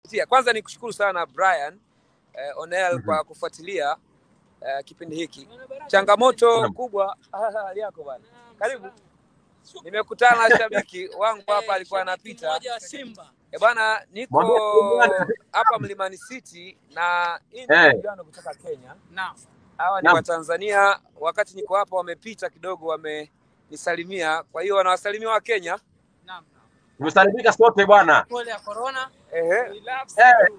Tia, Kwanza ni kushukuru sana Brian eh, Onel Mhm. kwa kufuatilia eh, kipindi hiki. Changamoto Naam. kubwa hali yako bwana, karibu. Nimekutana na shabiki wangu hapa, alikuwa anapita mmoja wa Simba. Eh, bwana, niko Mwambie bwana. hapa Mlimani City na hii ni Eh. vijana kutoka Kenya. Naam. Hawa ni Naam. Watanzania. Wakati niko hapa, wamepita kidogo, wamenisalimia. Kwa hiyo wanawasalimia wa Kenya. Naam. Tumesalimika sote bwana. Pole ya corona. Ehe. Relax. Eh.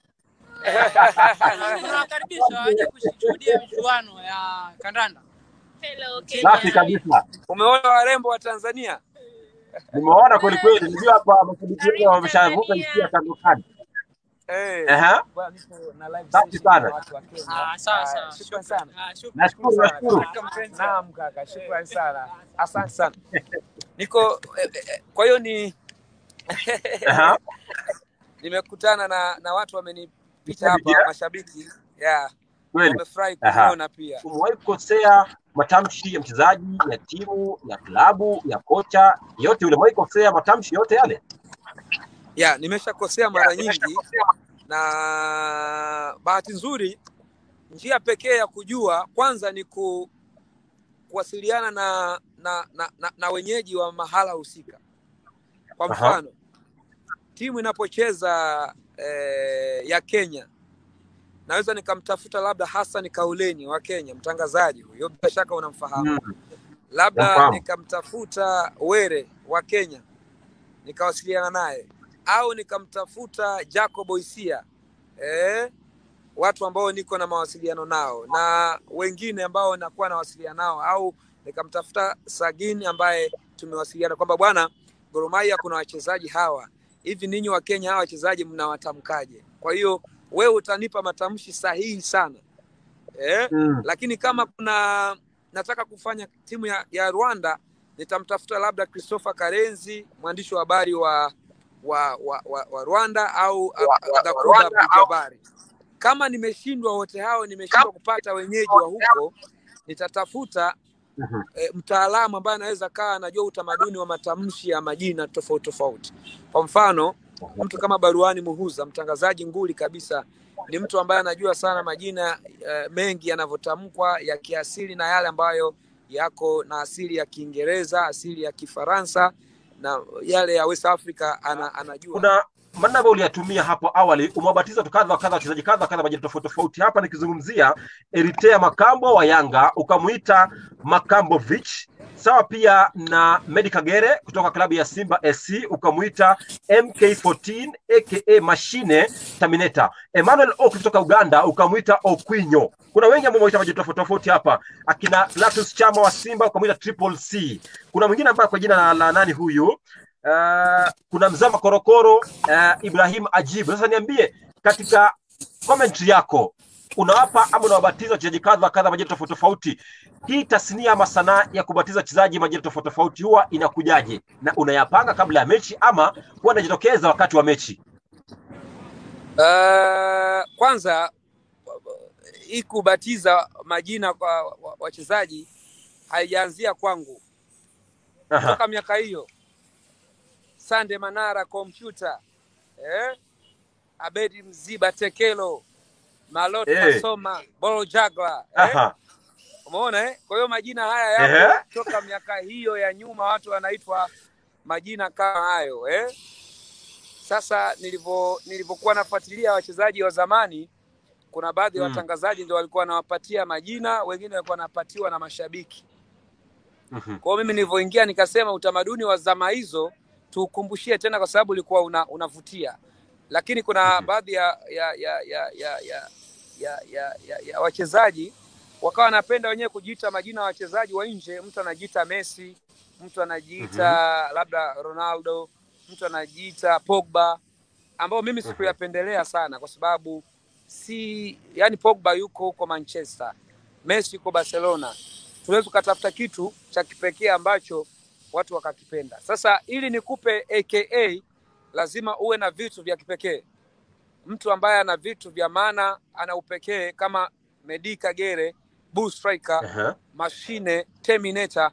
Tunawakaribisha waje kushuhudia michuano ya kandanda. Hello, Safi kabisa. Umeona warembo wa Tanzania? Nimeona kweli kweli. Nijua hapa mashabiki wengi wameshavuka hisia kando kando. Eh. Ehe. Bwana, niko na live Safi session sana. na watu wa Kenya. Ah, sawa Ah, sawa. Shukrani sana. Ah, shukrani. Nashukuru, nashukuru. Naam kaka, shukrani sana. Asante sana. Niko eh, eh, kwa hiyo ni Aha. nimekutana na na watu wamenipita Mashabiki, hapa eh? mashabiki. Yeah. Kweli. Wamefurahi Aha. kuniona pia. Umewahi kukosea matamshi ya mchezaji, ya timu, ya klabu, ya kocha, yote ule umewahi kukosea matamshi yote yale? Yeah, nimeshakosea mara nyingi na bahati nzuri njia pekee ya kujua kwanza ni ku, kuwasiliana na na, na, na na wenyeji wa mahala husika. Kwa Aha. mfano timu inapocheza eh, ya Kenya naweza nikamtafuta labda Hassan Kauleni wa Kenya, mtangazaji huyo, bila shaka unamfahamu Mm. labda Nafahamu. nikamtafuta Were wa Kenya nikawasiliana naye, au nikamtafuta Jacob Oisia eh, watu ambao niko na mawasiliano nao na wengine ambao nakuwa nawasiliana nao, au nikamtafuta Sagini ambaye tumewasiliana kwamba bwana, Gor Mahia kuna wachezaji hawa hivi, ninyi wa Kenya hawa wachezaji mnawatamkaje? Kwa hiyo wewe utanipa matamshi sahihi sana eh, Mm. lakini kama kuna nataka kufanya timu ya, ya Rwanda nitamtafuta labda Christopher Karenzi mwandishi wa habari wa wa, wa, wa, wa Rwanda au Wa- wa- wa Gakuba Rwanda au- Abdijabari. Kama nimeshindwa wote hao, nimeshindwa kupata wenyeji wa huko, nitatafuta Mhm. e, mtaalamu ambaye anaweza kaa anajua utamaduni wa matamshi ya majina tofauti tofauti. Kwa mfano mtu kama Baruani Muhuza, mtangazaji nguli kabisa, ni mtu ambaye anajua sana majina eh, mengi yanavyotamkwa ya kiasili na yale ambayo yako na asili ya Kiingereza, asili ya Kifaransa na yale ya West Africa ana, anajua. Kuna maneno ambayo uliyatumia hapo awali, umewabatiza tu kadha wa kadha wachezaji kadha wa kadha majina tofauti tofauti. Hapa nikizungumzia Eritea Makambo wa Yanga, ukamuita Makambovich, sawa pia na Medi Kagere kutoka klabu ya Simba SC, ukamuita MK14 aka Mashine Terminator. Emmanuel Oki kutoka Uganda, ukamuita Okwinyo. Kuna wengi ambao wameita majina tofauti tofauti hapa, akina Latus Chama wa Simba ukamuita Triple C. Kuna mwingine ambaye kwa jina la, la nani huyu Uh, kuna Mzama Korokoro uh, Ibrahim Ajibu. Sasa niambie katika commentary yako unawapa ama unawabatiza wachezaji kadha wa kadha majina tofauti tofauti. Hii tasnia ama sanaa ya kubatiza wachezaji majina tofauti tofauti huwa inakujaje, na unayapanga kabla ya mechi ama huwa inajitokeza wakati wa mechi? Uh, kwanza hii kubatiza majina kwa wa- wachezaji haijaanzia kwangu Aha. toka miaka hiyo. Sande Manara kompyuta eh? Abedi Mziba Tekelo Malot Eh. Masoma Bolo Jagla eh? Aha. Umeona eh? Kwa hiyo majina haya Ehe. yapo toka miaka hiyo ya nyuma, watu wanaitwa majina kama hayo eh? Sasa nilivyo nilivyokuwa nafuatilia wachezaji wa zamani, kuna baadhi ya Mm. watangazaji ndio walikuwa wanawapatia majina, wengine walikuwa wanapatiwa na mashabiki. Mhm. Kwa hiyo mimi nilivyoingia nikasema utamaduni wa zama hizo tuukumbushie tena, kwa sababu ulikuwa una, unavutia, lakini kuna Mhm. baadhi ya ya ya ya ya ya, ya, ya, ya, ya wachezaji wakawa wanapenda wenyewe kujiita majina ya wachezaji wa nje. Mtu anajiita Messi, mtu anajiita labda Ronaldo, mtu anajiita Pogba, ambao mimi Mhm. sikuyapendelea sana, kwa sababu si yani, Pogba yuko huko Manchester, Messi yuko Barcelona, tunaweza tukatafuta kitu cha kipekee ambacho watu wakakipenda. Sasa ili nikupe aka lazima uwe na vitu vya kipekee. Mtu ambaye ana vitu vya maana, ana upekee kama Medi Kagere, Bull Striker, Aha. Mashine, Terminator,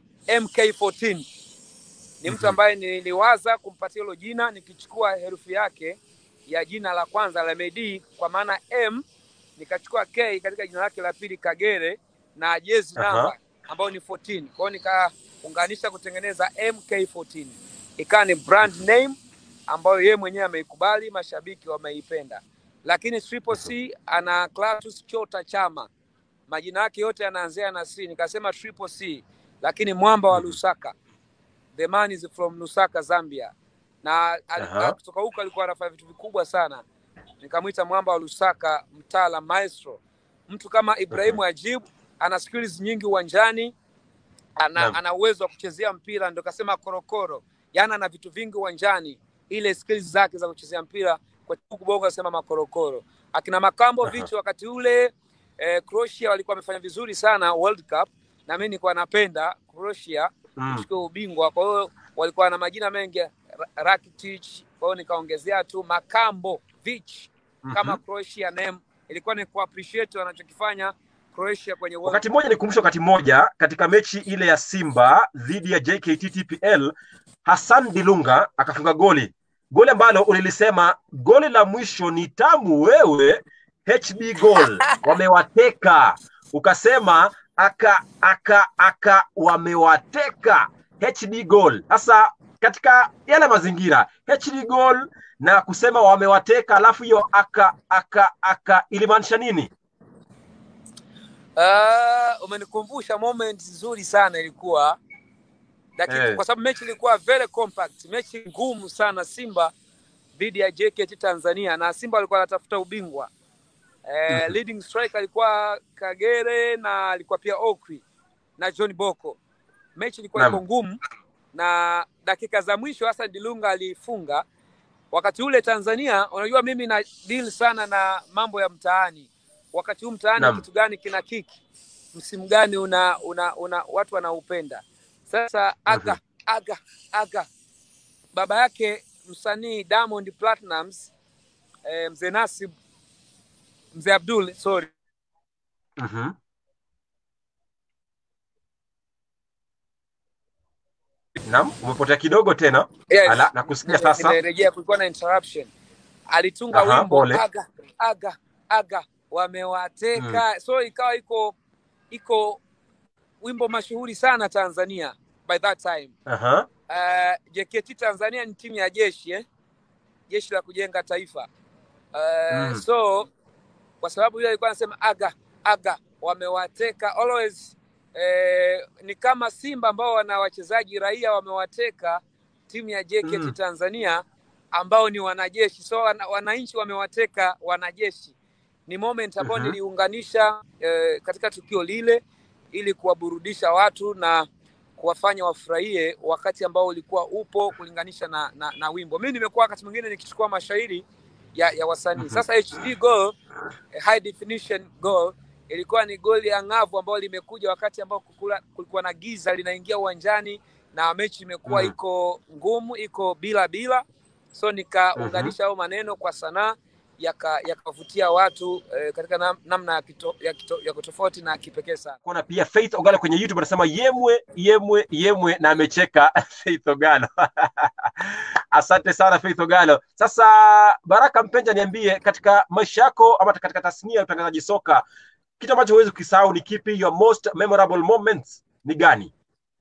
MK14 ni mtu Mhm. ambaye niliwaza kumpatia hilo jina nikichukua herufi yake ya jina la kwanza la Medi kwa maana M, nikachukua K katika jina lake la pili Kagere na jezi Aha. namba ambayo ni 14. Kwa hiyo nikaunganisha kutengeneza MK14, ikawa ni brand name ambayo yeye mwenyewe ameikubali, mashabiki wameipenda. Lakini Triple C ana Clatous Chota Chama, majina yake yote yanaanzia na C, nikasema Triple C, lakini mwamba wa Lusaka, the man is from Lusaka, Zambia, na ali- Aha. kutoka huko alikuwa anafanya vitu vikubwa sana. Nikamwita mwamba wa Lusaka, mtaala maestro, mtu kama Ibrahimu Ajib ana skills nyingi uwanjani, ana, Naam. ana uwezo wa kuchezea mpira, ndo kasema korokoro, yaani ana vitu vingi uwanjani, ile skills zake za kuchezea mpira kwa huku bongo anasema makorokoro. Akina Makambo Aha. Vichi wakati ule eh, Croatia walikuwa wamefanya vizuri sana World Cup, na mimi nilikuwa napenda Croatia Mm. kuchukua ubingwa, kwa hiyo walikuwa na majina mengi Ra- Rakitic, kwa hiyo nikaongezea tu Makambo Vichi kama Mhm. Croatia name, ilikuwa ni kuappreciate wanachokifanya Croatia kwenye World Wakati mmoja nikumbusha, wakati mmoja katika mechi ile ya Simba dhidi ya JKT TPL, Hassan Dilunga akafunga goli, goli ambalo ulilisema goli la mwisho ni tamu wewe, HB goal wamewateka, ukasema aka aka aka wamewateka HD goal. Sasa katika yale mazingira HD goal na kusema wamewateka, alafu hiyo aka aka aka ilimaanisha nini? Uh, umenikumbusha moment nzuri sana ilikuwa dakika Eh. kwa sababu mechi ilikuwa very compact, mechi ngumu sana Simba dhidi ya JKT Tanzania, na Simba walikuwa wanatafuta ubingwa eh, Mhm. leading striker alikuwa Kagere na alikuwa pia Okwi na John Boko. Mechi ilikuwa Naam. iko ngumu na dakika za mwisho Hassan Dilunga alifunga. Wakati ule Tanzania, unajua mimi na deal sana na mambo ya mtaani. Wakati huu mtaani Naam. kitu gani kina kiki, msimu gani una, una, una watu wanaupenda. Sasa aga aga aga, baba yake msanii Diamond Platnumz eh, mzee Nasib mzee Abdul sorry Mhm. Naam, umepotea kidogo tena. Yes. Ala, nakusikia Nime- sasa. nimerejea, kulikuwa na interruption. Alitunga Aha, wimbo pole. aga aga aga wamewateka, so ikawa iko iko wimbo mashuhuri sana Tanzania by that time. Aha. Uh, JKT Tanzania ni timu ya jeshi eh? jeshi la kujenga taifa uh, Mm. so kwa sababu yule alikuwa anasema aga aga wamewateka always eh, ni kama Simba ambao wana wachezaji raia wamewateka timu ya JKT Mm. Tanzania ambao ni wanajeshi, so wana, wananchi wamewateka wanajeshi. Ni moment ambayo Mhm. niliunganisha eh, katika tukio lile ili kuwaburudisha watu na kuwafanya wafurahie wakati ambao ulikuwa upo kulinganisha na, na, na wimbo. Mimi nimekuwa wakati mwingine nikichukua mashairi ya, ya wasanii. Mhm. Sasa HD goal, eh, high definition goal ilikuwa ni goli ya ng'avu ambayo limekuja wakati ambao kukula, kulikuwa na giza linaingia uwanjani na mechi imekuwa Mhm. iko ngumu, iko bila bila, so nikaunganisha hayo maneno kwa sanaa yaka- yakavutia watu eh, katika nam, namna ya, kito, ya, kito, ya kutofauti na kipekee sana. Kuna pia Faith Ogalo kwenye YouTube anasema yemwe yemwe yemwe na amecheka Faith Ogalo. Asante sana Faith Ogalo. Sasa Baraka Mpenja, niambie katika maisha yako ama katika tasnia ya utangazaji soka, kitu ambacho huwezi kukisahau ni kipi? Your most memorable moments ni gani?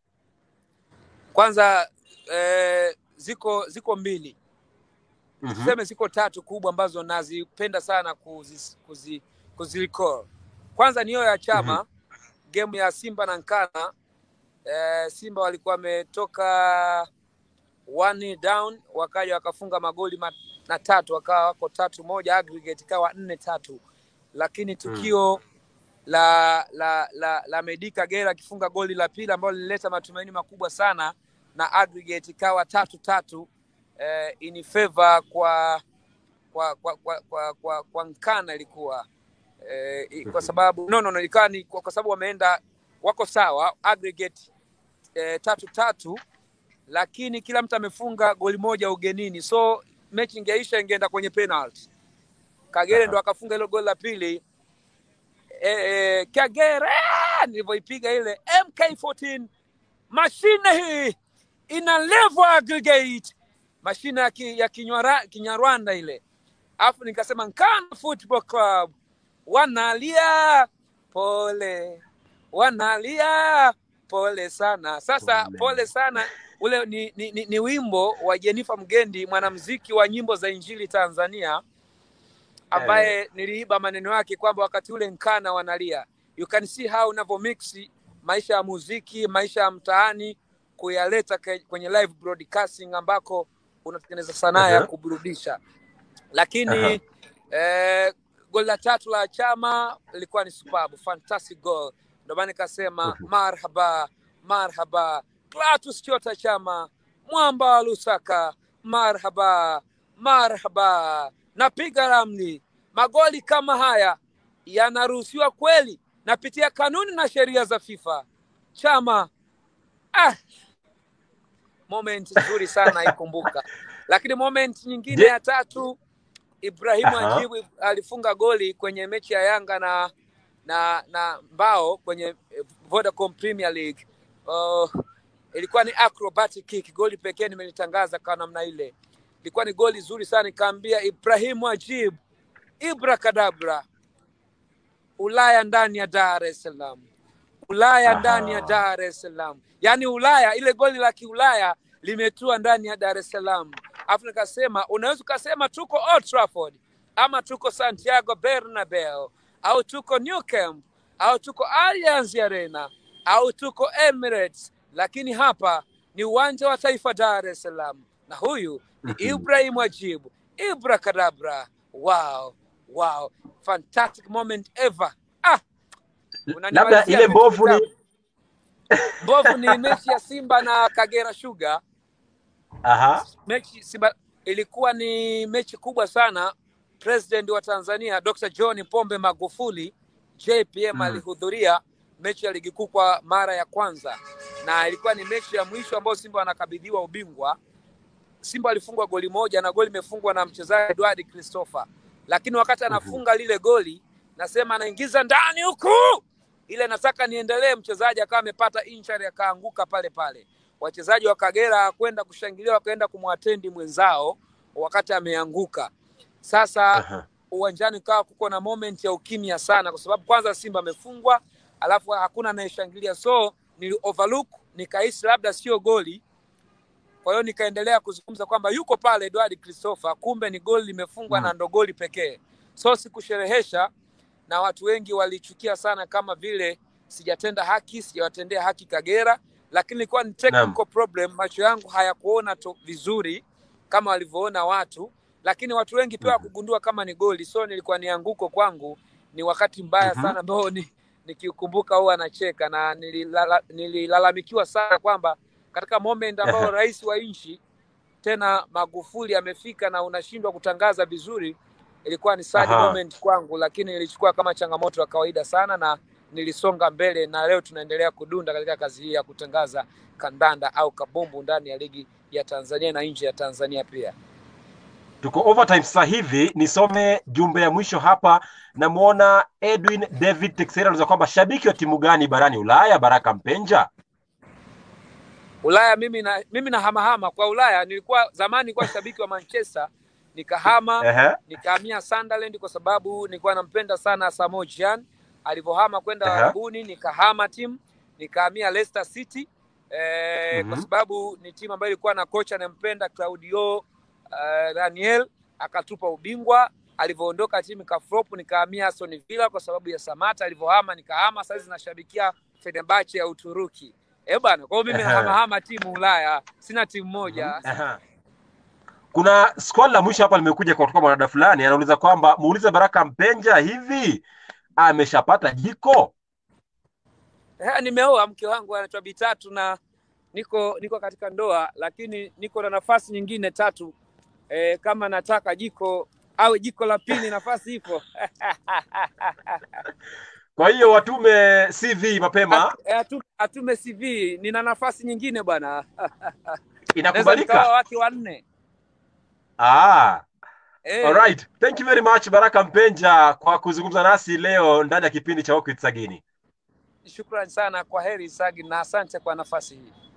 Kwanza eh, ziko ziko mbili Mhm. tuseme ziko tatu kubwa ambazo nazipenda sana kuzi, kuzi, kuzirecall. Kwanza ni hiyo ya chama game ya Simba na Nkana. Eh, Simba walikuwa wametoka one down wakaja wakafunga magoli matatu wakawa wako tatu moja, aggregate ikawa nne tatu, lakini tukio la la la, la Medi Kagera akifunga goli la pili ambalo lilileta matumaini makubwa sana na aggregate ikawa tatu tatu eh, in favor kwa kwa kwa kwa, kwa, kwa, kwa Nkana ilikuwa eh, i- kwa sababu no, no, no ikawa ni kwa, kwa sababu wameenda wako sawa aggregate eh, tatu tatu, lakini kila mtu amefunga goli moja ugenini, so mechi ingeisha ingeenda kwenye penalty. Kagere Aha. ndo akafunga hilo goli la pili eh, eh, Kagere nilivyoipiga ile MK14 mashine hii ina level aggregate mashine ya, ki, ya kinywara, Kinyarwanda ile alafu nikasema Nkana Football Club wanalia pole, wanalia pole sana. Sasa Pole. pole, sana ule ni, ni, ni, ni wimbo wa Jenifer Mgendi, mwanamuziki wa nyimbo za Injili Tanzania, ambaye niliiba maneno yake kwamba wakati ule Nkana wanalia. You can see how unavyo mix maisha ya muziki, maisha ya mtaani kuyaleta ke- kwenye live broadcasting ambako unatengeneza sanaa ya Aha. kuburudisha lakini eh, goli la tatu la Chama lilikuwa ni superb, fantastic goal. Ndio maana nikasema Mhm. marhaba marhaba, Clatous Chota Chama, mwamba wa Lusaka, marhaba marhaba. Napiga ramli, magoli kama haya yanaruhusiwa kweli? Napitia kanuni na sheria za FIFA. Chama ah, moment nzuri sana ikumbuka. Lakini moment nyingine Je- ya tatu Ibrahimu Aha. Ajibu alifunga goli kwenye mechi ya Yanga na na na Mbao kwenye eh, Vodacom Premier League. Uh, ilikuwa ni acrobatic kick, goli pekee nimelitangaza kwa namna ile. Ilikuwa ni goli zuri sana, nikaambia Ibrahimu Ajib, Ibra kadabra, Ulaya ndani ya Dar es Salaam, Ulaya Aha. ndani ya Dar es Salaam. Yaani Ulaya, ile goli la kiulaya limetua ndani ya Dar es Salaam. Alafu nikasema unaweza ukasema tuko Old Trafford ama tuko Santiago Bernabeu au tuko New Camp au tuko Allianz Arena au tuko Emirates, lakini hapa ni uwanja wa Taifa Dar es Salaam, na huyu ni Mhm. Ibrahim Ajibu, Ibra kadabra. Wow, wow, fantastic moment ever. Ah, labda unanimalizia ile vitu mbovu vitamu. ni Mbovu ni mechi ya Simba na Kagera Sugar. aha Mechi Simba ilikuwa ni mechi kubwa sana. President wa Tanzania Dr. John Pombe Magufuli JPM Mm. alihudhuria mechi ya ligi kuu kwa mara ya kwanza, na ilikuwa ni mechi ya mwisho ambayo Simba wanakabidhiwa ubingwa. Simba alifungwa goli moja na goli imefungwa na mchezaji Edward Christopher, lakini wakati anafunga lile goli, nasema anaingiza ndani huku, ile nataka niendelee, mchezaji akawa amepata injury akaanguka pale pale. Wachezaji wa Kagera kwenda kushangilia, wakaenda kumwatendi mwenzao wakati ameanguka. Sasa aha uwanjani kawa kuko na moment ya ukimya sana, kwa sababu kwanza Simba amefungwa, alafu hakuna anayeshangilia, so nili overlook nikahisi labda sio goli. Kwa hiyo nikaendelea kuzungumza kwamba yuko pale Edward Christopher, kumbe ni goli limefungwa Mm. na ndo goli pekee. So sikusherehesha, na watu wengi walichukia sana kama vile sijatenda haki, sijawatendea haki Kagera, lakini ilikuwa ni technical problem. Macho yangu hayakuona to vizuri kama walivyoona watu, lakini watu wengi pia Mhm. wakugundua kama ni goli. So nilikuwa ni anguko kwangu, ni wakati mbaya Mhm. sana ambao ni nikiukumbuka huwa anacheka na nililala, nililalamikiwa sana kwamba katika moment ambao Aha. rais wa nchi tena Magufuli amefika na unashindwa kutangaza vizuri, ilikuwa ni sad Aha. moment kwangu, lakini nilichukua kama changamoto ya kawaida sana na nilisonga mbele, na leo tunaendelea kudunda katika kazi hii ya kutangaza kandanda au kabumbu ndani ya ligi ya Tanzania na nje ya Tanzania pia. tuko overtime sasa hivi nisome jumbe ya mwisho hapa namwona edwin david texera anauliza kwamba shabiki wa timu gani barani ulaya baraka mpenja Ulaya mimi na mimi na hamahama kwa Ulaya. Nilikuwa zamani nilikuwa shabiki wa Manchester, nikahama Ehe. nikahamia Sunderland kwa sababu nilikuwa nampenda sana Samoe Gyan. Alivyohama kwenda Aha. Arabuni, nikahama timu nikahamia Leicester City eh, kwa Mhm. sababu ni timu ambayo ilikuwa na kocha anampenda Claudio uh, Raniel, akatupa ubingwa. Alivyoondoka timu ikaflop, nikahamia Aston Villa kwa sababu ya Samata. Alivyohama nikahama, sasa zinashabikia Fenerbahce ya Uturuki. Eh bana, kwa hiyo mimi Aha. nahamahama timu Ulaya, sina timu moja. Aha. kuna swali la mwisho hapa limekuja kutoka mwanadada fulani anauliza kwamba muulize baraka mpenja hivi ameshapata jiko Eh, nimeoa mke wangu anaitwa Bitatu na niko niko katika ndoa, lakini niko na nafasi nyingine tatu. Eh, kama nataka jiko awe jiko la pili, nafasi ipo. kwa hiyo watume cv mapema At- eh, atu- Atume CV, nina nafasi nyingine bwana, naweza nikaoa inakubalika wake wanne. ah. Eh, Alright. Thank you very much Baraka Mpenja kwa kuzungumza nasi leo ndani ya kipindi cha Walk with Sagini. shukrani sana, kwa heri Sagi, na asante kwa nafasi hii.